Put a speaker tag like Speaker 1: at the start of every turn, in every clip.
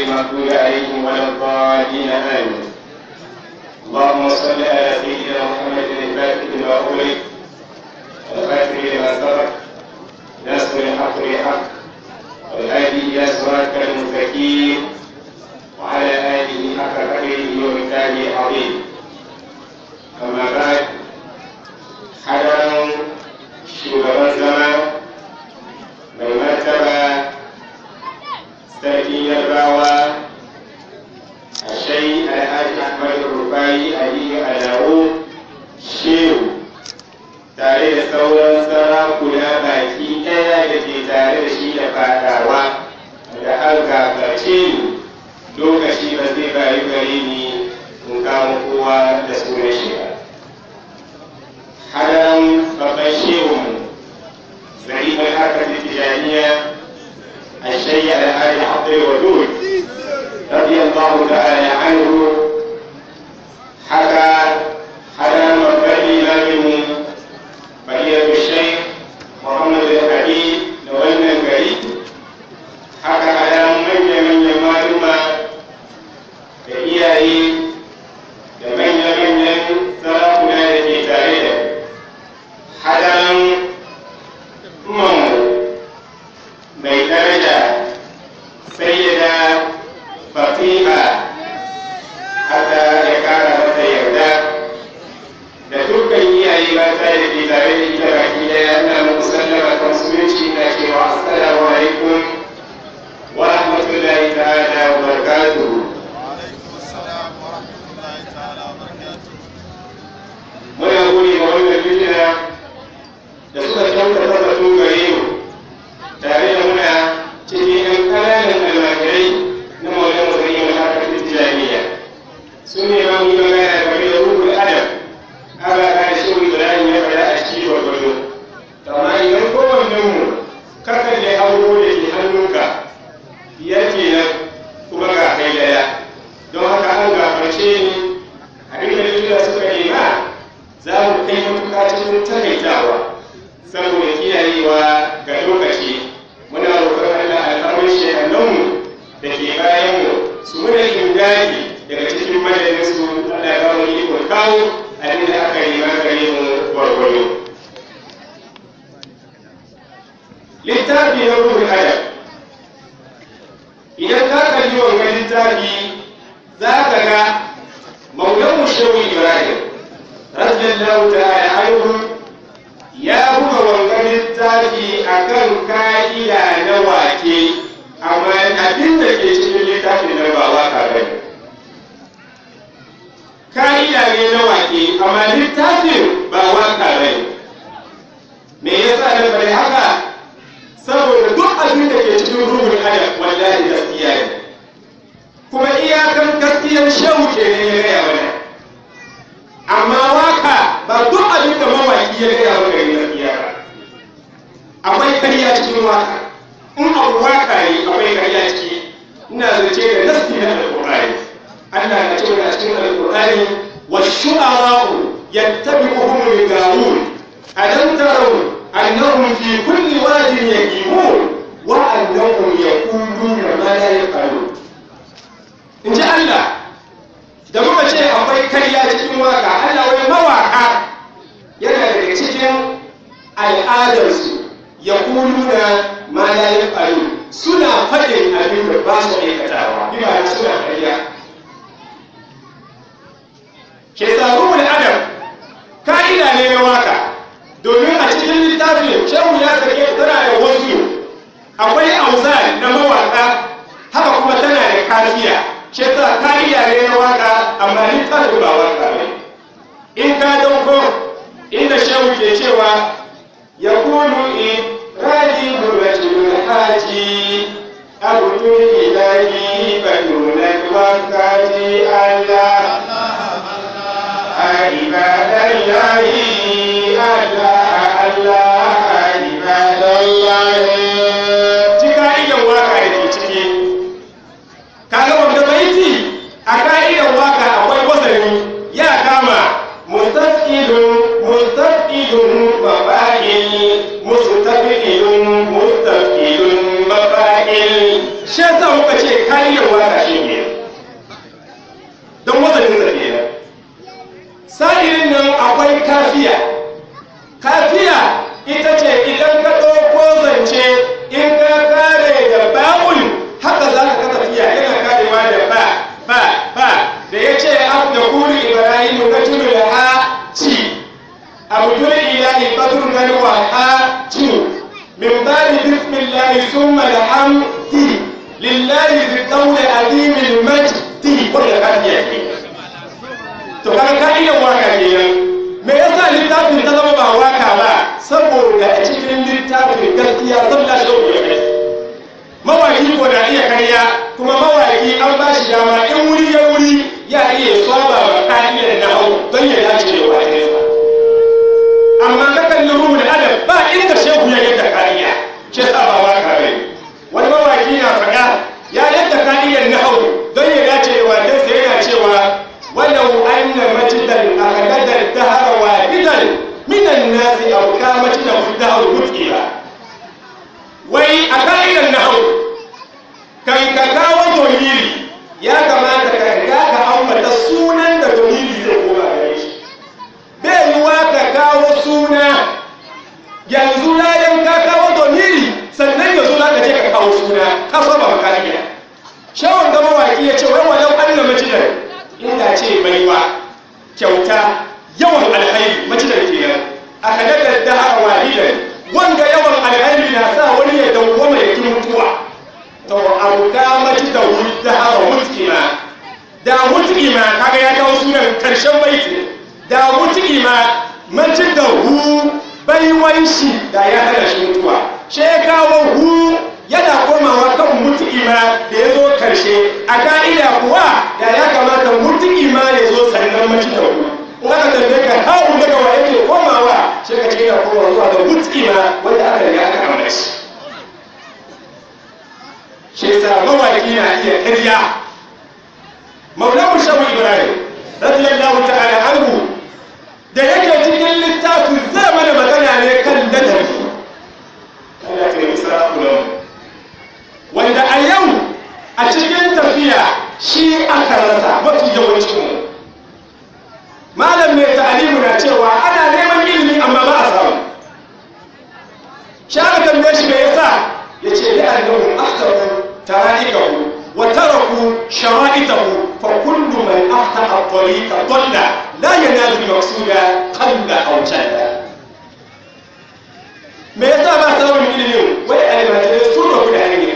Speaker 1: المغضوب عليهم ولا الضالين آمين اللهم صل على سيدنا محمد الفاتح لما أغلق والخاتم لما سبق ناصر الحق بالحق والهادي إلى صراطك المستقيم وعلى آله حق قدره ومثاله العظيم أما بعد حضرا shugaban zama mai martaba sarkin yarbawa a shai alhaji ahmad rufai aliyu alawo shehu tare da sauran sarakuna baki ɗaya da ke tare da shi da fadawa da har gabace ni lokaci ba zai bayu gare ni in kama kowa da sunan shi ba hadaran babban shehunmu زعيم الحركة الاتجاهية الشيخ الهادي عبد الودود رضي الله تعالى عنه حكى حكى مبدئ إمامهم فضيلة الشيخ محمد الحبيب نولنا الكريم حكى على من من معلومة iyaye da manya-manyan sarakuna da ke tare da hadaran umarmu mai daraja sayyida fatiha haka ya kara mata yarda da dukkan iyaye mata da ke tare da ita baki daya na muku sallama kan musulunci na cewa assalamu alaikum wa rahmatullahi ta'ala wa barakatuhu muna gode ma wannan fitina da suka kyautata batun gare mu tare da muna cikin yan ƙananan almajirai na maulan musayi wa harkar tijjaniya su ne ma mu magana game da ruhul adam aka ka da shehu ibrahim ya faɗa a cikin gwargwado amma idan kowannen mu kakan da hauro da ke hannunka biyar kenan kuma ga kai daya don haka an gafarce ni abin da likita suka nema za mu kai matuƙa cikin takaitawa saboda kiyayewa ga lokaci muna roƙon Allah alfarmar shehannanmu da ke bayanmu su muna ingadi daga cikin madadin su Allah ya ba mu ikon kawo abin da aka yi gare mu gwargwado. Littafi na ruhun adam idan ka kalli wanga littafi za ka ga maulan shehu Ibrahim radiyallahu ta'ala anhu ya buga wangan littafi a kan ka'ida na wake amma abin da ke cikin littafin nan ba waka ba ne ka'ida ne na wake amma littafin ba waka ba ne me yasa na bari haka saboda duk abin da ke cikin ruhun adam wallahi gaskiya ne kuma iyakan gaskiyar shauke ne ya gaya mana amma waka ba duk abin da mawaki ya gaya maka yi gaskiya ba akwai karya cikin waka in abu waka ne akwai karya ciki ina zace da nasi na alƙur'ani Allah na cewa a cikin alƙur'ani wa shu'ara'u yattabi'uhum al-gawun alam taraw annahum fi kulli wadin yaqimun wa annahum yaquluna ma la yaqulun in ji Allah da muka ce akwai karya cikin waka Allah wai mawaka yana daga cikin al'adarsu ya kulu da ma la yafalu suna faɗin abin da ba su aikatawa bi ba suna karya ke tsaro da adam ka'ida ne na waka domin a cikin littafin shehu ya sake tana da wasu akwai auzan na mawaka haka kuma tana da kafiya shi ta kariya ne na waka amma littafin ba waka ne in ka dauko inda shehu ke cewa ya kulu in raji burajul haji abudul ilahi badunan wakati allah ibadallahi allah allah ibadallahi cika iyan waka da ke ciki kaga wanda baiti a ka'idar waka akwai wasani ya kama mustaqilun mustaqilun mafa'il mustaqilun mustaqilun mafa'il shi yasa muka ce kariyar waka shi ne don wazanin sa kenan sa'irin nan akwai kafiya kafiya ita ce idan ka ɗauko zance in ka kare da ba'ul haka za ka tafiya yana karewa da ba ba ba da ya ce ab da kuri ibrahim na tunu da ha ci abu tuni ilahi badrun gani wa ha ci min bari bismillahi summa da hamdi lillahi zi daula azimil majdi wanda kafiya ke to kan ka'idar waka kenan me yasa littafin ta zama ba waka ba saboda a cikin littafin gaskiya zalla shauku ya kai mawaki ko da iya karya kuma mawaki an ba shi dama in wuri ya wuri ya iya swaba wa ka'idar na hau don ya dace da wakensa amma na kalli ruhu da adam ba inda shehu ya yadda kariya shi sa ba waka bai wani mawaki na faɗa ya yadda ka'idar na hau don ya dace da wakensa yana cewa ولو أن مجدا أخذت الدهر واحدا من الناس أو كان مجدا في الدهر متئلا وي أكاين النحو كان كاكاو دونيري يا كما تكاكا كأمة السونا دونيري يقوم عليش بيوا كاكاو سونا yanzu layan ka kawo domiri sannan yanzu za ka je ka kawo suna ka saba makariya shawon gama waki ya ce wai walau an na majidan inda ce baiwa kyauta yawan alhairi macidar kenan a kadadar da a wahidan wanda yawan alhairi na sa wani ya dawwama ya ki mutuwa to abu ka macidar da hawa mutkima da mutkima kaga ya kawo sunan karshen baiti da mutkima macidar hu baiwan shi da ya hana shi mutuwa she kawo hu yana komawa kan mutu'ima da ya zo karshe a ka'ida kuwa da ya kamata mutu'ima ya zo sannan mace da ku in aka tambaye ka hawu daga wa yake komawa sai ka ce yana komawa zuwa ga mutu'ima wanda aka riga aka aure shi shi yasa mawaki na iya karya maulamu shabu ibrahim radiyallahu ta'ala anhu da yake cikin littafin zai mana magana ne kan ladabi Allah ya yi sarakunan wanda a yau a cikin tafiya shi aka rasa mafi yawancin mu malam mai ta'alimu na cewa ana neman ilimi amma ba a samu shara tambaye shi me yasa ya ce da annahu ahtaru tara'ikahu wa taraku shara'itahu fa kullu man ahtaha at-tariqa dalla la yanalu al-maqsuda qalla aw jalla me yasa ba samun ilimin wai almajirai sun rabu da hanya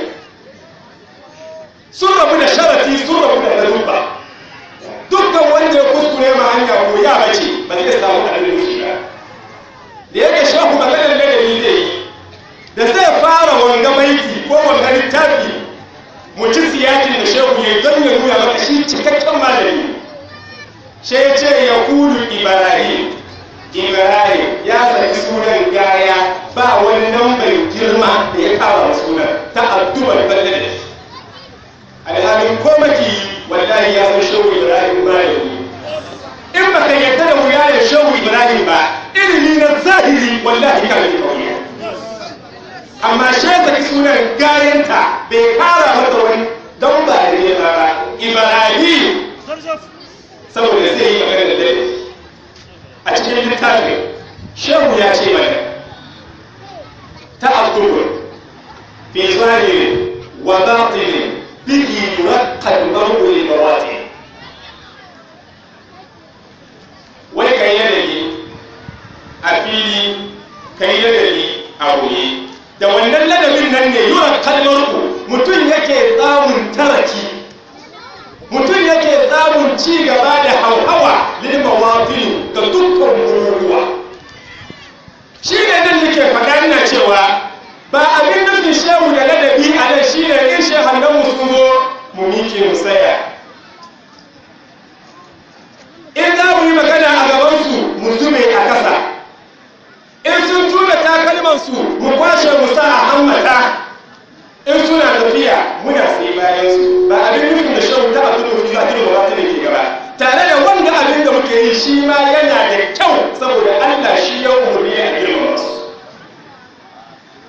Speaker 1: sun rabu da sharafi sun rabu da lalubba dukkan wanda ya kuskure ma hanya ko ya bace ba zai samu abin shi ba da yake shahu maganar ladabi zai yi da zai fara wanga baiti ko wanga littafi mu ci siyakin da shehu ya don ya nuna maka shi cikakken malami shi ya ce ya kulu ibrahim ibrahim ya saki sunan gaya ba wani lambar girma da ya kawo sunan ta addu'ar balle da shi alhalin ko maki wallahi ya san shehu ibrahim malami in ba ka yadda da wuya da shehu ibrahim ba ilimi na zahiri wallahi ka ne kawai amma sheza sunan gayanta bai kara mata wani don ba da ne ba ibrahim saboda zai yi magana da dare a cikin littafin shehu ya ce mana ta abdul fi zahirin wa batinin bihi yuraqqal mar'u li bawatin wai kai yanayi a fili kai yanayi a boye da wannan ladabin nan ne yura kalmar ku mutum yake samun taraki mutum yake samun ci gaba da hauhawa lil mawafin ga dukkan bururuwa shi ne nan nake faɗa ina cewa ba abin nufin shehu da ladabi a nan shi ne in shehan nan mu sun zo mu miƙe mu tsaya in za mu yi magana a gabansu mu zube a ƙasa in sun tura takalmansu mu kwashe mu sa a hammata in suna tafiya muna sai bayan su ba abin nufin da shan ta abin da fi zafi da wata da ke gaba tare da wanda abin da muke yi shi ma yana da kyau saboda Allah shi ya umarni a girmama su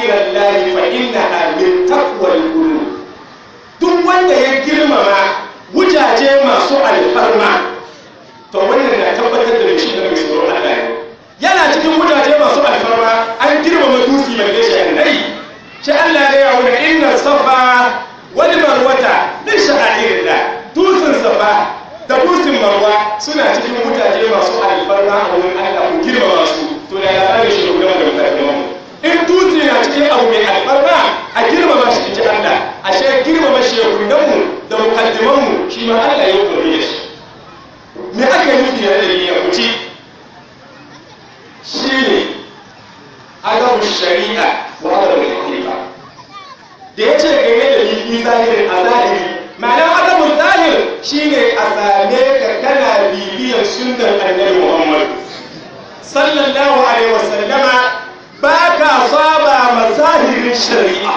Speaker 1: sha'airallahi fa innaha min taqwal qulub duk wanda ya girmama wujaje masu alfarma to wannan na tabbatar da shi da mai tsoron Allah ne yana cikin wujaje masu alfarma an girmama duki mai gaishe annai shi Allah ya yawo da inna safa wal marwata min sha'airillah dusin safa da dusin marwa suna cikin wujaje masu alfarma a wurin Allah ku girmama su to da labarin shi da da mutane mu in dutse na cikin abu mai alfarma a girmama shi in ji Allah ashe girmama shehunanmu da mukaddimanmu shi ma Allah ya umarni da shi me aka nufi da dalili ya kuci shi ne adabu shari'a wa adabu hakifa da ya ce game da bibi zahirin a zahiri ma'ana adabu zahir shi ne a same ka kana bibiyar sunnar annabi muhammad sallallahu alaihi wasallama ba ka saba mazahirin shari'a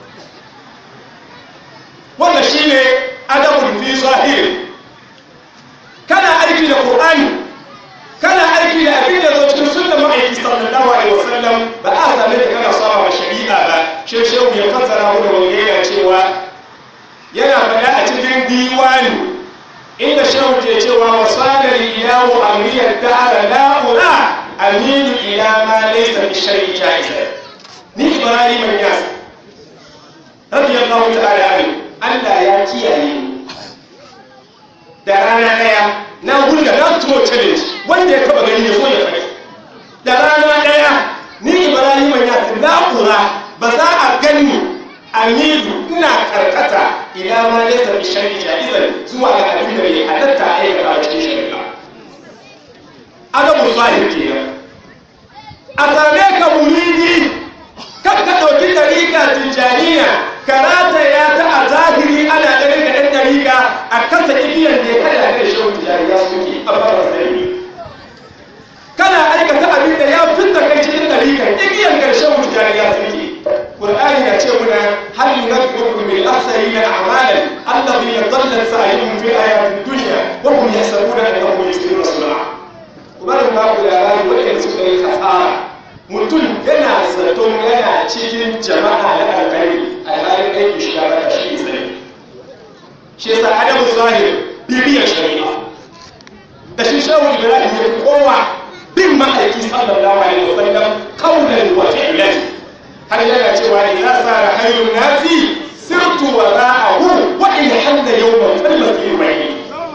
Speaker 1: wanda shi ne adabun fi zahiri kana aiki da qur'ani kana aiki da abin da zo cikin sunnar ma'aiki sallallahu alaihi wasallam ba a same da kana saba ma shari'a ba shi shehu ya fassara mu da wanda yana cewa yana faɗa a cikin diwani inda shehu ke cewa wasana li ilahu amriyar da'ara la'ura aminu ila ma laysa bi shay'in jaiz ni ibrahim yas radiyallahu ta'ala anhu Allah ya kiyaye ni da rana daya na hulga na tumo challenge wanda ya taba gani ya zo ya kai da rana daya ni ibrahim ya la'ura ba za a gani amidu ina karkata ila ma laysa bi shay'in jaizan zuwa ga abin da bai halatta a aikata a cikin shari'a adabu zahir kenan a same ka muridi kan ka ɗauki ɗariƙa tijjaniya karata ya ta a zahiri ana ganin da ɗan ɗariƙa a kasa igiyar da ya kada da shi tijjaniya suke a bara sarari kana aikata abin da ya fita kai cikin ɗariƙar igiyar ƙarshen tijjaniya suke Qur'ani na ce muna hal yunabbiukum bil akhsarina a'malan alladhina dhalla sa'yuhum fil hayatid dunya wa hum yahsabuna annahum yusiruna sun'a Ubarin ba ku labari waɗanda suka yi hasara mutum yana zaton yana cikin jama'a na alkhairi a halin aiki shi ya bata shi zai shi yasa adamu zahir bibiyar shari'a da shi shehu ibrahim ya kowa bin ma'aiki sallallahu alaihi wa sallam kaulan wa fi'lan har yana cewa idza sara hayrun nasi sirtu wa ra'ahu wa in halla yawman falmasir bayni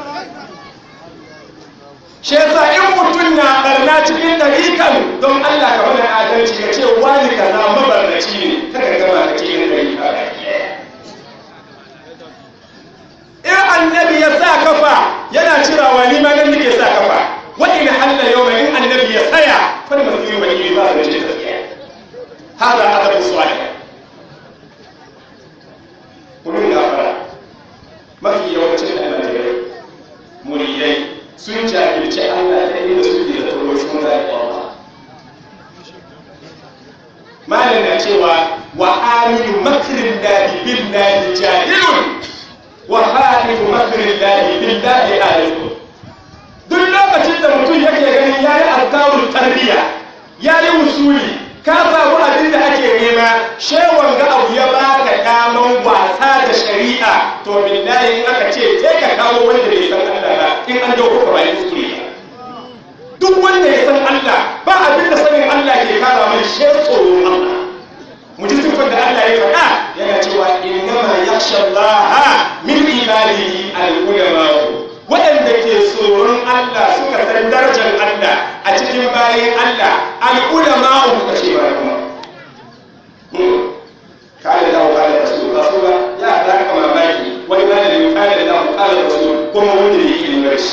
Speaker 1: shi yasa in mutum na barna cikin dariƙan don Allah ka wani adalci ka ce wani kaza mabarnaci ne kada gama ka cikin dariƙa in annabi ya sa kafa yana cirawa ni ma nan nake sa kafa wa in halla yawma in annabi ya tsaya fal masiru bai ba da shi hada adabu salih kullun gafara mafi yawancin almajirai muridai sun jahilci Allah ta inda suke da tsoro sun zai Allah malam na cewa wa aminu makrin lahi billahi jahilun wa halifu makrin lahi billahi alifun duk lokacin da mutum yake ganin ya yi alkawun tarbiyya ya yi usuli ka samu abin da ake nema shewan ga abu ya baka daman wasa da shari'a to billahi in aka ce sai ka kawo wanda bai san Allah ba in an dauko ka ba kuskure duk wanda ya san Allah ba abin da sanin Allah ke kara mai she tsoron Allah mu ji sifar da Allah ya faɗa yana cewa innama yakhsha Allah min ibadihi al-ulama waɗanda ke tsoron Allah suka san darajar Allah a cikin bayan Allah al'ulama suka ce ba kuma kare da kare da su ba su ba ya da ka mamaki wani malami kare da kare da su kuma wanda yake yin rashi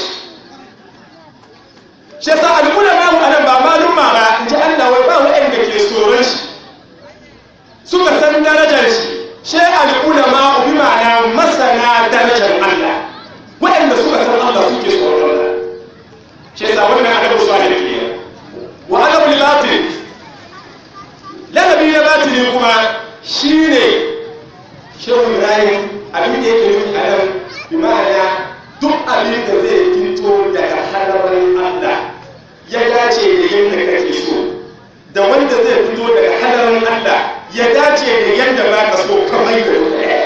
Speaker 1: shi yasa al'ulama mu anan ba malum ma ba in ji Allah wai ba waɗanda ke tsoron shi suka san darajar shi shi al'ulama bi ma'ana masana darajar Allah waɗanda suka san Allah suke tsoron Allah shi yasa wannan adabu salih ne wa adabu batil ladabi na batili kuma shine shehu Ibrahim abin da yake nufi a nan bi ma'ana duk abin da zai fito daga halarin Allah ya dace da yadda kake so da wanda zai fito daga halarin Allah ya dace da yadda ba ka so kamar da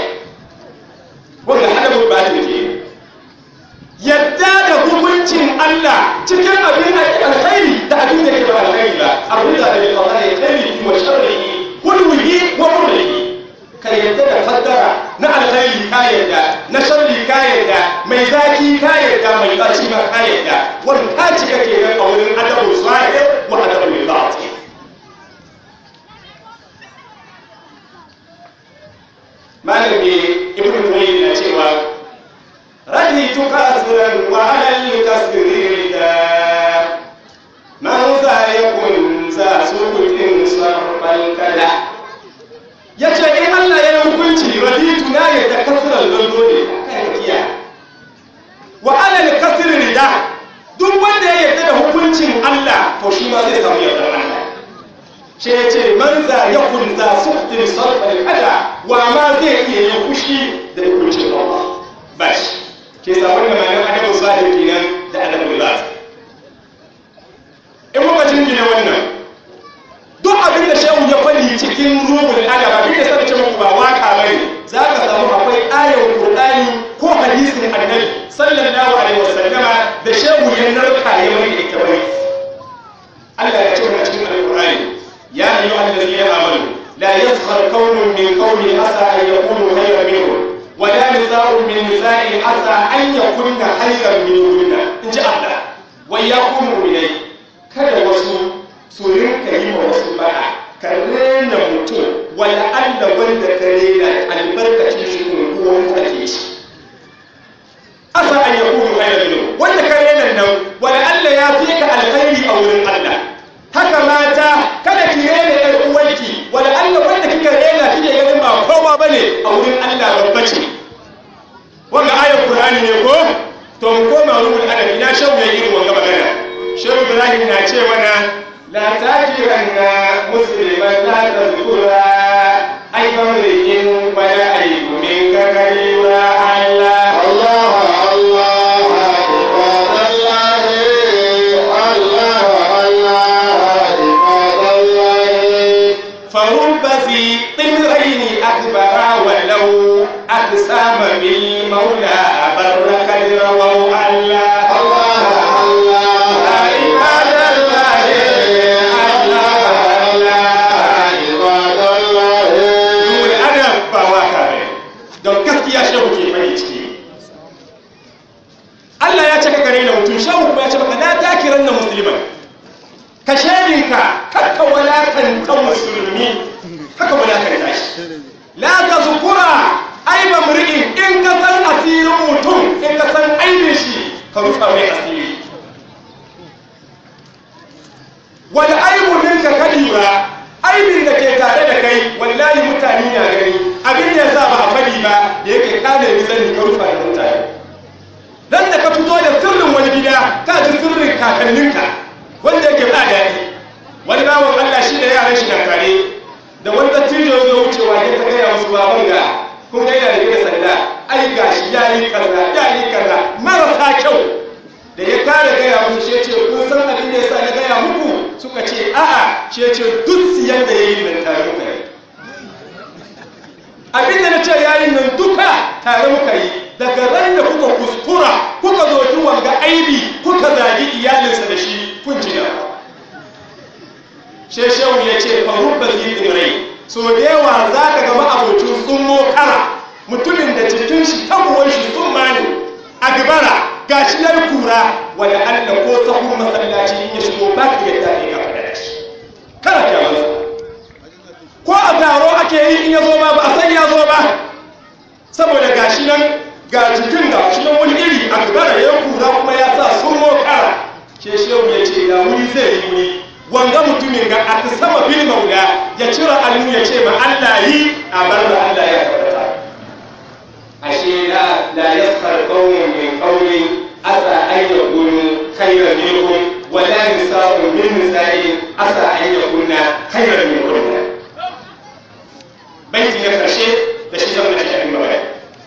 Speaker 1: wanda adabul batil ke yadda da hukuncin Allah cikin abin alkhairi da abin da ke ba alkhairi ba abin da bai kawo da khairi wa sharrihi kullihi wa kullihi ka yadda da kaddara na alkhairi ka yadda na sharri ka yadda mai zaki ka yadda mai baci ma ka yadda wanda ka cika kenan a wurin adabul zahir wa adabul batin malami ibn Tuwayn na cewa raditu kasiran wa alal kasri da man za yakun za sukutin sarfal kada yace in Allah ya yi hukunci raditu na yadda kasiran lullo ne kai kiya wa alal kasri rida duk wanda ya yarda da hukuncin Allah to shi ma zai samu yardar Allah shi ya ce man za ya kunza suftin sarfar kada wa ma zai iya yin fushi da hukuncin Allah ba shi ke sabon da malam adabu zahir kenan da adabu zahir in muka jingina wannan duk abin da shehu ya faɗi cikin ruhul adab abin da sanin cewa ba waka bane za ka samu akwai ayar qur'ani ko hadisin annabi sallallahu alaihi wasallama da shehu ya narka ya mai ita bai Allah ya ce wannan cikin alqur'ani يا أيها الذين آمنوا لا يسخر قوم من قوم عسى أن يكونوا خيرا منهم ولا نساء من نساء عسى أن يكون خيرا منهن إن شاء الله وإياكم مؤمنين kada wasu su rinka yi wa wasu ba'a ka rena mutum wala Allah wanda ka rena albarkacin shi unguwan ake ci asa an yakunu khayran minhu wanda ka rena nan wala Allah ya fi ka alkhairi a wurin Allah haka mata kada ki rena ɗan uwanki wala Allah wanda kika rena kike ganin ba kowa bane a wurin Allah babba ce wanda ayar Qur'ani ne ko to mu koma ruhul adab ina shawu ya irin wanga magana shawu Ibrahim na ce mana la tajiranna musliman la tazkura ay famrikin wala ayyu min kakariwa Allah
Speaker 2: الله الله عباد الله الله الله عباد الله
Speaker 1: فرب ذي طمرين أكبر ولو أقسام بالمولى أبر قد رووا الله
Speaker 2: الله الله عباد الله الله الله عباد الله
Speaker 1: Dole ana ba waka ne don gaskiya shehu ke mai ciki Allah ya ce ka gare na mutum shehu kuma ya ce maka la takiran na musulman ka shedinka kakka walakanta musulmi haka walakanta shi la ta zukura aiba mur'in in ka san asirin mutum in ka san aibin shi ka rufa mai asiri wani aibu ninka ka lura aibin da ke tare da kai wallahi mutane na gani abin da yasa ba a faɗi ba da yake kana yi zani ka rufa da mutane dan da ka fito da sirrin wani gida ka ji sirrin kakanninka wanda yake ba daɗi wani bawan Allah shi da yaran shi na tare da wani dattijo ya zo wucewa ya ta gaya musu baban ga kun ga yana da sanda ai gashi ya yi kaza ya yi kaza marasa kyau da ya kare gaya musu shi ce kun san abin da yasa na gaya muku suka ce a'a shi ce duk siyan da yayi nan tare muka yi abin da na ce yayin nan duka tare muka yi daga ran da kuka kuskura kuka zo wanga aibi kuka zagi iyalinsa da shi kun ji da sheshewu ya ce farubba zidin rai so da yawa za ka gama abocin tsummo kara mutumin da cikin shi tabuwan shi sun mani a gabara ga shi ya kura wanda allah ko sahun masallaci in ya shigo ba ka yadda ne ka faɗa da shi kana kyawansa ko a taro ake yi in ya zo ba ba a san ya zo ba saboda ga shi nan ga jikin ga shi nan wani iri a gabara ya kura kuma ya sa sun kara sheshewu ya ce ga wuri zai yi wuri wanga mutumin ga a sama bil maula ya cira almu ya ce ma Allah yi a bar da Allah ya tabbata ashe la la yaskhar qawmun min qawmin asa an yakunu khayran minhum wa la nisa'un min nisa'in asa an yakunna khayran minhum baiti na karshe da shi zama da shi magana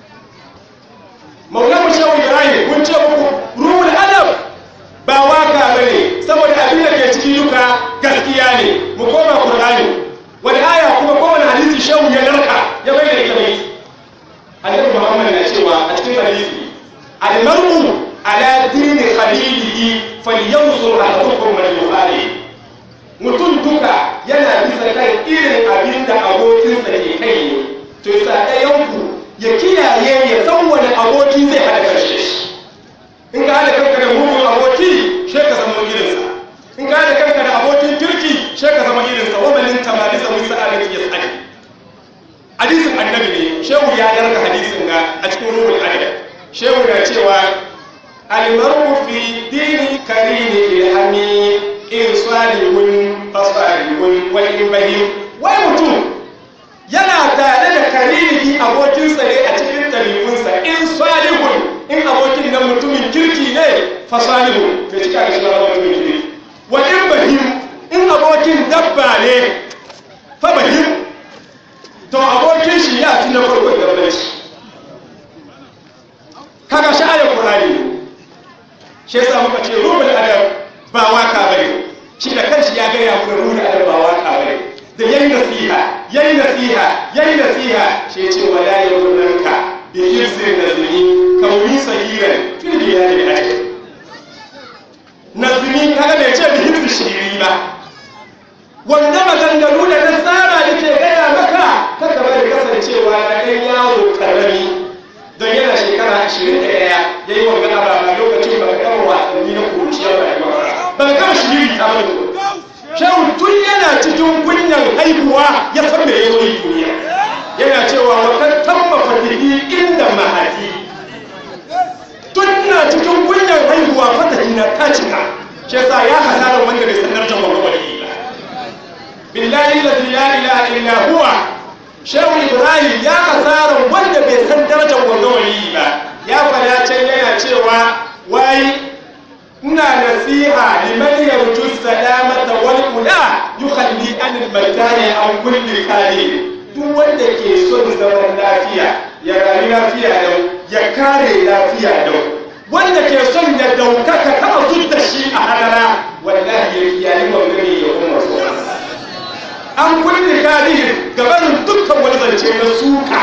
Speaker 1: maula mu shawu ibrahim kun ce muku ruhul adab ba waka bane saboda abin da ke ciki duka gaskiya ne mu koma qur'ani wani aya kuma ko wani hadisi al-mar'u ala dini khalilihi falyanzur ahadukum man yuhali mutum duka yana bisa kan irin abin da abokinsa ke kai ne to yasa ɗayanku ya kiyaye ya san wani aboki zai haɗa karshe shi in ka haɗa kanka da mugun aboki she ka zama irinsa in ka haɗa kanka da abokin kirki she ka zama irinsa wa malin tamani sa musa a ya tsani hadisin annabi ne shehu ya yarda hadisin ga a cikin ruhul adab shehu na cewa almaru fi dini karini ilhami in salihun fasalihun wa in bahim wai mutum yana tare da karini abokinsa ne a cikin ɗabi'unsa in salihun in abokin nan mutumin kirki ne fasalihun bai cika da shi mutumin kirki wa in bahim in abokin dabba ne fa bahim to abokin shi ya fi na farko dabbanci kaga shi ayar qur'ani shi yasa muka ce ruhul adab ba waka bane shi da kanshi ya gaya mana ruhul adab ba waka bane da yayi nasiha yayi nasiha yayi nasiha shi ya ce wala yawlanka bi hizri nazmi kauni sahiran fil diyani ajr nazmi kaga bai ce bi hizri shiri ba wanda maganganu da nasara da ke gaya maka kada bari kasancewa na ɗan yawo karami don yana shekara ashirin da ɗaya ya yi wanga ababa lokacin ba ka gama wasanni na kuruciya ba ya ba ka gama shiri ta bane shehu tun yana cikin kunyan haihuwa ya san me ya zo yi duniya yana cewa wa kan tamma fatihi inda mahadi tun na cikin kunyan haihuwa fatahi na ta cika shi yasa ya hasara wanda bai sanar da wani wali ba billahi alladhi la ilaha illa huwa shehu ibrahim ya hasara wanda bai san darajar wanda wali ba ya fada can yana cewa wai ina nasiha liman yarju salamata wal ula yukhalli an al matani an kulli kali duk wanda ke son zaman lafiya ya rayu lafiya dau ya kare lafiya dau wanda ke son ya daukaka kama da shi a hadara wallahi ya kiyaye magana ya kuma so an kulli kali gabanin dukkan wani zance na suka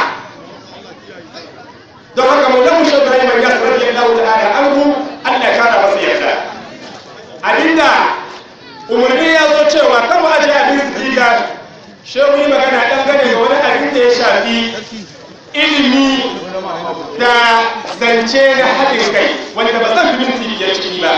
Speaker 1: don haka mu da mushe Ibrahim ya sarrafa Allah ta'ala anhu Allah ya kara masa yarda abinda umarni ya zo cewa kama aje abin siga shehu yi magana dangane da wani abin da ya shafi ilimi da zance na haɗin kai wanda ba zan fi minti biyar ciki ba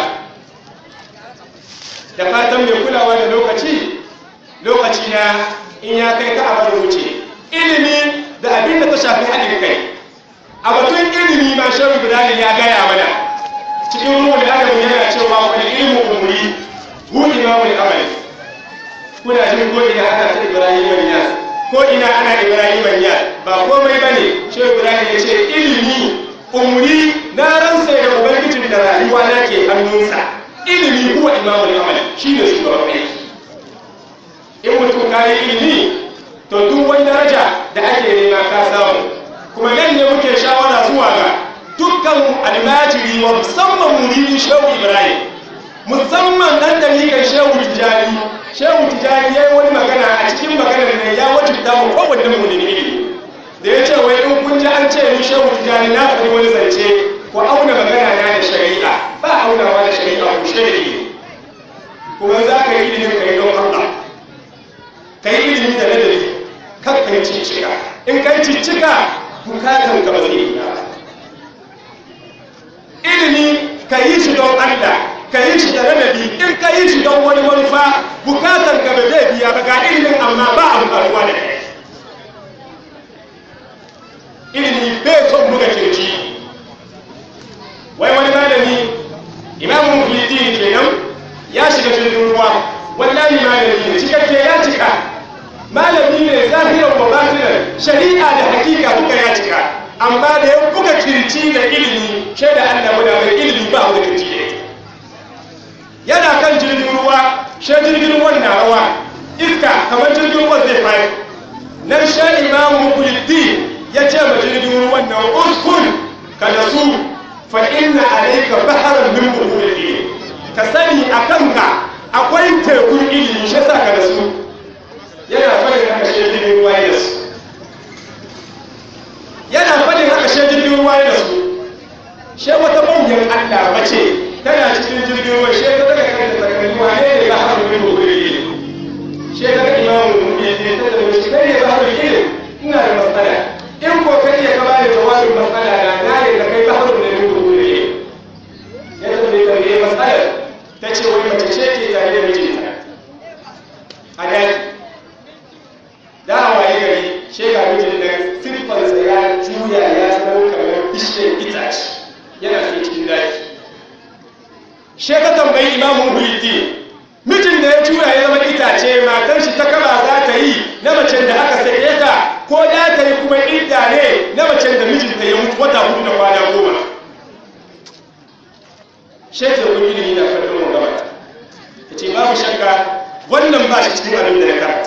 Speaker 1: da fatan mai kulawa da lokaci lokaci na in ya kai ka abar wuce ilimi da abin da ta shafi haɗin kai a batun ilimi ma shehu ibrahim ya gaya mana cikin ruwan adamu yana cewa wani ilmu umuri hu imamul amal kuna jin ko ina ana ta ibrahim banya ko ina ana ibrahim banya ba komai bane shehu ibrahim ya ce ilimi umuri na ransa da ubangijin da rayuwa na ke hannunsa ilimi huwa imamul amal shi ne shugaban aiki in mutum ka yi ilimi to duk wani daraja da ake nema ka samu kuma nan ne muke shawara zuwa ga dukkan almajiri wa musamman muridin shehu ibrahim musamman dan dalikan shehu tijani shehu tijani ya yi wani magana a cikin maganar nan ya wajibta mu kowanne mu ne ilimi da ya ce wai in kun ji an ce ni shehu tijani na faɗi wani zance ko auna magana na da shari'a ba aunawa da shari'a ku shi da ilimi kuma za ka yi ilimin ka yi don Allah ka yi ilimi da ladabi kan ka yi ciccika in ka yi ciccika bukatan ka ba zai yi ba ilimi ka yi shi don Allah ka yi shi da ladabi in ka yi shi don wani manufa bukatar ka ba zai biya ba ga ilimin amma ba a bukatuwa da kai ilimi bai son buga kirji wai wani malami imamu mufidin kenan ya shiga jirgin ruwa wallahi malami ne cikakke ya cika malami ne zahiran wa batinan shari'a da hakika duka ya cika amma da ya buga kirci da ilimi shaida Allah muna mai ilimi ba buga kirci da ita yana kan jirgin ruwa shi jirgin ruwan na rawa iska kamar jirgin ruwan zai fari nan sha imamu mukuliddi ya ce ma jirgin ruwan nan uskun ka da su fa inna alayka baharan min buhuri ka sani a kanka akwai tekun ilimi shi sa ka da su yana fadin haka shi jirgin ruwa ya da su yana fadin haka shi jirgin ruwa ya da su Allah mace tana cikin jirgin ruwa she ta daga kanta ta kalli wane ne ba har wani gobe she ta ga imamu ne ne ta da shi kai ne ba har ilimi ina da matsala in ko kai ya ka bani jawabin matsala na na ne da kai ba har wani gobe ya ta bai tambaye matsalar ta ce wai mace ce ke tare da mijinta a daji da a waye gari shega mijin nan siffarsa ya juya ya zama kamar bishiyar itace yana fi cikin daji she ka tambayi imamun huliti mijin da ya juya ya zama itace matar shi ta kaba za ta yi na macen da aka sake ta ko da ta yi kuma idda ne na macen da mijinta ya mutu wata hudu da kwana goma shekar kun ilimi na kallon mu gaba ta ce babu shakka wannan ba shi cikin abin da na karanta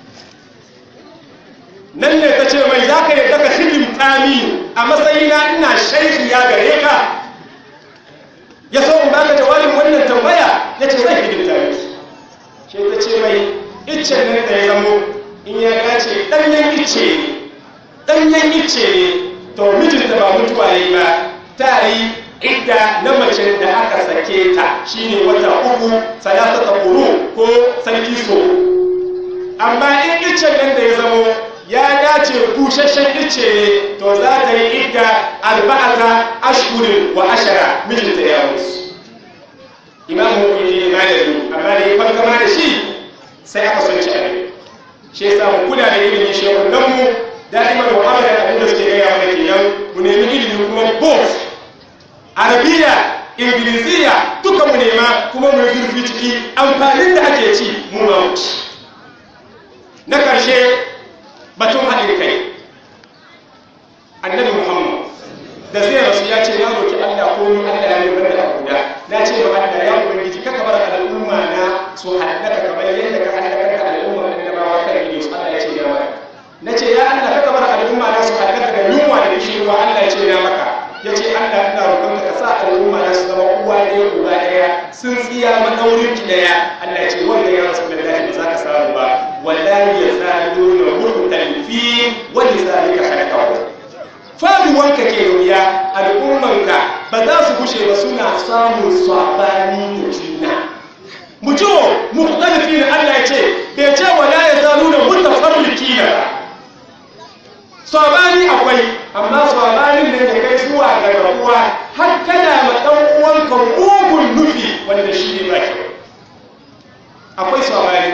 Speaker 1: nan ne ta ce mai za ka yadda ka hidimta mini a matsayina ina shaikhi ya gare ka ya so in baka jawabin wannan tambaya ya ce zai hidimta miki ke ta ce mai iccen nan da ya zamo in ya dace ɗanyen icce ne ɗanyen icce ne to mijinta ba mutuwa ne ba ta yi idda na mace da aka sake ta shine wata uku salasata quru ko sarki so amma in iccen nan da ya zamo ya dace busasshen icce ne to za ta yi idda arba'ata ashhurin wa ashara mijinta ya mutu imamu hukumi ne malami amma da ya farkama da shi sai aka son ci abin shi yasa mu kula da ilimin shehunan mu da'iman wa abada abin da suke gaya mana kenan mu nemi ilimi kuma both arabiya ingiliziya duka mu nema kuma mu yi zurfi ciki amfanin da ake ci mu ma mu ci na karshe batun haɗin kai annabi muhammad da zai rasu ya ce ya roki allah ko ni allah ya nuna da guda na ce ma allah ya ubangiji kaka bar al'umma na su haɗaka kamar yadda ka haɗaka da al'umma annabawa kan ne su allah ya ce ya maka na ce ya allah kaka bar al'umma na su haɗaka da yunwa da kishirwa allah ya ce ya maka ya ce allah ina roƙonka ka sa al'umma na su zama uwa ɗaya uba ɗaya sun tsiya madaurin ki ɗaya allah ya ce wanda ya rasu da ba za ka samu ba wallahi ya zalo na mutan fi wani zalika halakahu faduwanka ke wuya al'ummanka ba za su gushe ba suna samun sabani da juna mutuwo muhtalifi na Allah ya ce bai ce wala ya zalu da mutafarriki na ba sabani akwai amma sabanin da ya kai zuwa ga rabuwa har kana ma dan uwanka mugun nufi wanda shi ne ba kyau akwai sabani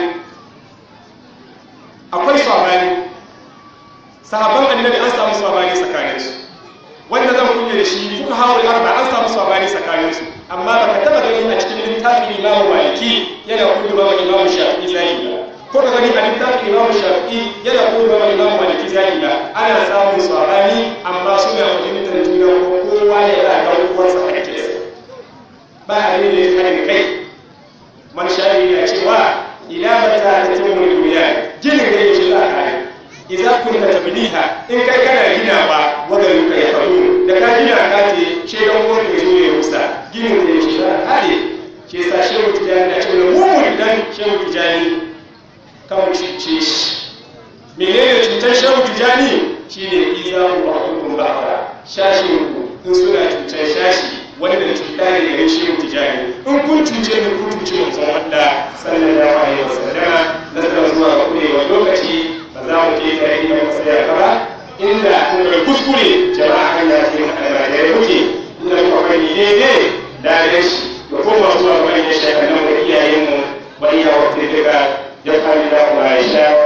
Speaker 1: akwai sabani sahabban annabi an samu sabani tsakanin su wanda zan kunya da shi fuka hawul arba an samu sabani tsakanin su amma baka taba gani a cikin littafin imamu maliki yana kudu ba imamu shafi'i zai ba ko ka gani a littafin imamu shafi'i yana kudu ba imamu maliki zai ba ana samun sabani amma suna fahimtar juna ko kowa ya za ga uwarsa hakkinsa ba a ne da ya kare kai man shari na cewa ila mata ta tamu duniya ginin da yake za a kare idza kunta tabniha in kai kana gina ba wanda yuka ya faru da ka gina ka ce shedan uwan ka zo ya rusa ginin da yake za a kare ke sa shehu tijani na cewa mu dan shehu tijani kan cuce shi menene cutar shehu tijani shine idza ba'dukum ba'da shashin ku in suna cutar shashi wanda cuta ne gare shehu tijani in kun cuce ni kun cuce mutum wanda sallallahu alaihi wasallama nasarar zuwa kurewa lokaci ba za mu ke tare da masu ya ba inda kuma kuskure jama'a kan ya ce almajirai muke inda muka fani daidai da shi da kuma zuwa bayan shekaru da iyayenmu bayan wata daga ya fari da kuma aisha